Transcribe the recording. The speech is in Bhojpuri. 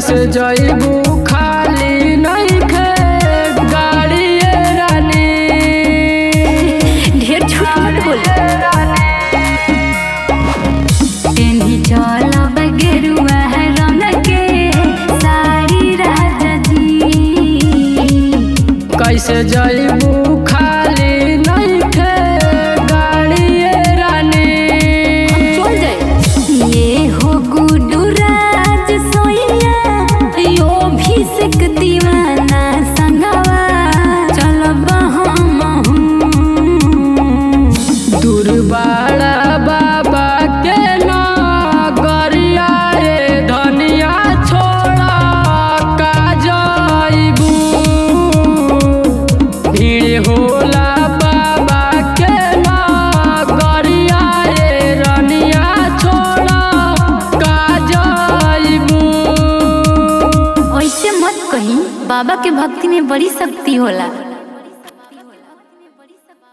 कैसे जइबू खाली नइखे गाड़िए रानी ढेर झूठ मत बोल तेनी चलब गेरुआ रंग के साड़ी राजा जी कैसे जइबू खाली नइखे गाड़िए रानी चल जाए ये हो गुडू राज सोइया यो भी सिक दीवाना संगवा चलब हम दुर्बाड़ा बाबा के नगरिया रे धनिया छोड़ा का जइबू भीड़ होला बाबा के नगरिया रे रनिया छोड़ा का जइबू ऐसे मत कही बाबा के भक्ति में बड़ी शक्ति होला